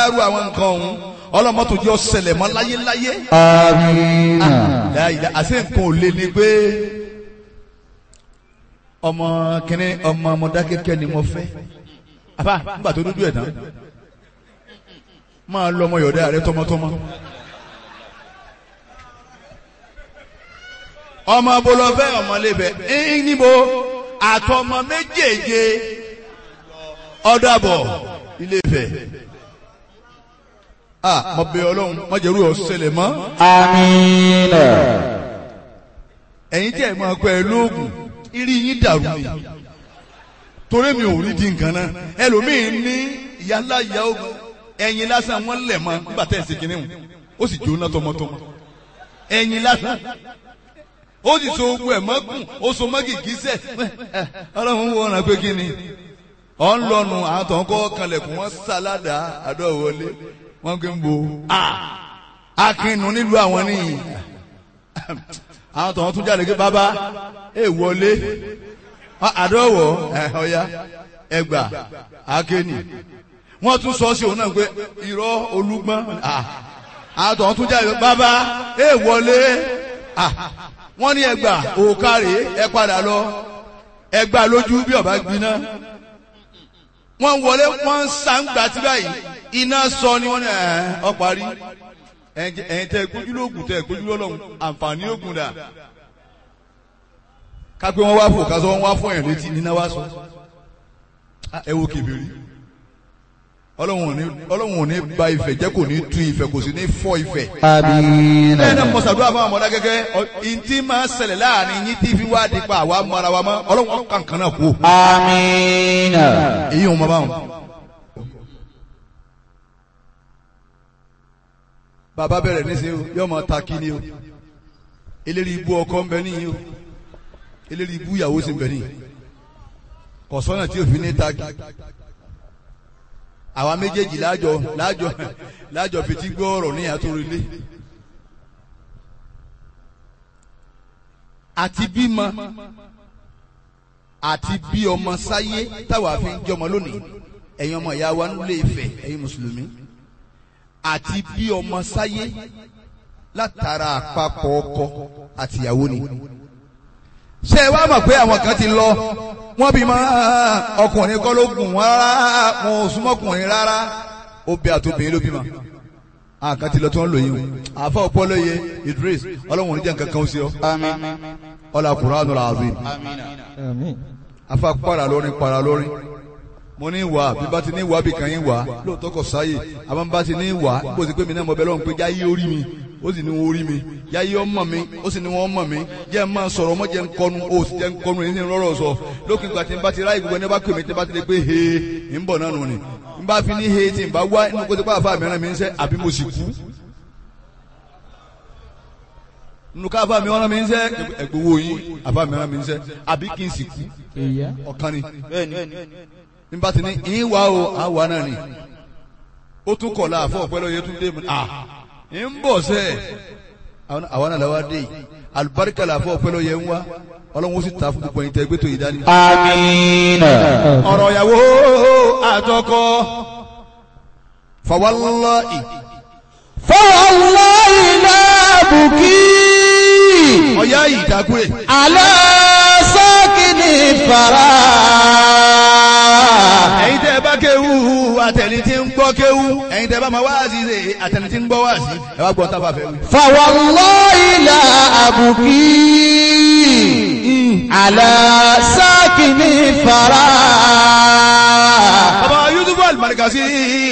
bárú àwọn nǹkan ọ̀hún ọlọ́mọ́tò jẹ́ ọ̀sẹ̀lẹ̀ mọ́ láyéláyé Amina. láyé àṣẹ nǹkan ò lè ní pé ọmọ kìnní ọmọ ọmọdákẹ́kẹ́ ni mo fẹ́ àbá nígbà tó dúdú ẹ̀ tán máa lọ ọmọ yọ̀dá rẹ tọmọtọmọ. ọmọ bolofẹ ọmọlébẹ ẹyìn níbo àtọmọ méjèèje ọdàbọ Ilé-Ifẹ̀ ah mo bẹ̀ Ọlọ́run mo jẹrú ọsẹlẹ mọ Amina. ẹ̀yin tí ẹ máa pẹ lóògùn irí yín dàrú ni torí mi ò rí di nǹkan náà ẹlòmíín ní ìyá ńlá ìyá ogun ẹ̀yin lásán wọn lẹ̀ mọ́ nígbà tẹ̀ ṣe kínní ó sì jóná tọmọtọmọ ẹ̀yin lásán ó sì so ogun ẹ̀ mọ́kùn ó so mọ́gì gíṣẹ́ ọlọ́run wo ọ̀nà pé kí ni ọ̀ ń lọ́nu àwọn tó ń kọ́ kanlẹ̀kùn wọn sáládà àdọ́wọlé wọn kì í bo akínú nílùú àwọn nìyí àwọn tó ń tún jáde pé bàbá ẹ wọlé àdọ́wọ̀ ọ̀ya ẹgbà akéènì wọ́n tún sọ sí òun náà pé irọ́ olúgbọ́n àwọn tó ń tún jáde pé bàbá ẹ wọlé wọ́n ní ẹgbà òkàrè ẹ padà lọ ẹgbà lójú bí ọba gbiná wọ́n wọlé wọ́n ń sàǹgbà tí báyìí iná sọ ni wọ́n ní ẹ̀ ọ parí ẹ̀yin tẹ́ gbójú lóògùn tẹ́ gbójú lọ́lọ́run àǹfààní ògùn dà kápẹ́ wọ́n wá fò kásọ wọ́n wá fún ẹ̀ létí níná wá sọ ẹ wo kébìrì ọlọ́run ò ní ba ìfẹ́ jẹ́ kò ní tú ìfẹ́ kò sì ní fọ́ ìfẹ́ Amina. bẹ́ẹ̀ náà mọ̀sàdúrà fún àwọn ọmọdé gẹ́gẹ́ ìntì máa ń ṣẹlẹ̀ láàrin yín tí fi wá di pa àwa mọ ara wa mọ́ ọlọ́run kankan náà kú. Amina. èyí ò mọ báwọn. bàbá bẹ̀rẹ̀ níṣẹ́ o yóò máa ta kí ni o eléri ibú ọkọ ń bẹ níyì o eléri ibú ìyàwó sì ń bẹ níyì kọ̀sọ́nà tí òfin ní ta kí àwa méjèèjì láàjọ láàjọ láàjọ fetí gbọ́ ọ̀rọ̀ ní àtòrìlé àti bímọ àti bí ọmọ sáyé táwa fi ń jọmọ lónìí ẹ̀yin ọmọ ìyá wa nílé Ifẹ̀ ẹ̀yin mùsùlùmí àti bí ọmọ sáyé látara àpapọ̀ ọkọ àtìyàwó ni ṣé ẹ wá mọ̀ pé àwọn kan ti lọ wọ́n bí mọ́ ọkùnrin kọ́ ló gùn wọ́n rárá wọn ò súnmọ́kùnrin rárá obì àtòbìnrin ló bímọ àwọn kan ti lọ tí wọ́n lò yín o àfa ọpọlọyẹ Idris ọlọ́run oníjà nǹkan kan ó sí ọ ọlá Qur'anul azim afa para lórin para lórin mo ní wà bí bá ti ní wà bí kan yín wà lóòótọ́ kò sáyè àmọ́ bá ti ní wà bó ti pé mi náà mọ̀ bẹ́ẹ̀ lọ́run pé jáyé orí mi ó sì ní wọn orí mi jáyé ọmọ mi ó sì ní wọn ọmọ mi jẹ́ ń máa sọ̀rọ̀ ọmọ jẹ́ ń kọnu ó sì jẹ́ ń kọnu èyí ní rọ́rọ̀ sọ lókè ìgbà tí n bá ti ráyè gbogbo ẹni bá pè mí tí n bá ti lè pé he ń bọ̀ náà nù ni n bá fi ní he tí n bá wá inú kó ti pa àfa mìíràn mi ń sẹ́ àbí mo sì kú nínú ká àfa mìíràn mi ń sẹ́ ẹgbowó yín àfa mìíràn mi ń sẹ́ àbí kí n sì kú ọ̀kan ni nígbà tí ní ìwà o àwa náà ni ó tún kọ̀ láàfọ̀ ọ̀pẹ́lẹ́ oyè tún dé mu à ń bọ̀ sẹ́ àwa náà làwa dé yìí alibarika làfọ̀ ọ̀pẹ́lẹ́ oyè ń wá ọlọ́run ó sì ta fún gbogbo ẹ̀yin tẹ́ gbé tó yìí dání. Amina. ọ̀rọ̀ ìyàwó àtọkọ fawallahi Fawallahi la buki. ọ̀yá ìdákúrè Ala sakini fara. ẹ̀yin tẹ́ bá kéwú àtẹni tí ń gbọ́ kéwú ẹ̀yin tẹ́ bá máa wá sí ṣe àtẹni tí ń gbọ́ wá sí ẹ wá gbọ́ tábà fẹ́ wí. Fawallahi la abuki. Ala sakini fara. bàbá Yusufu Al-Markazi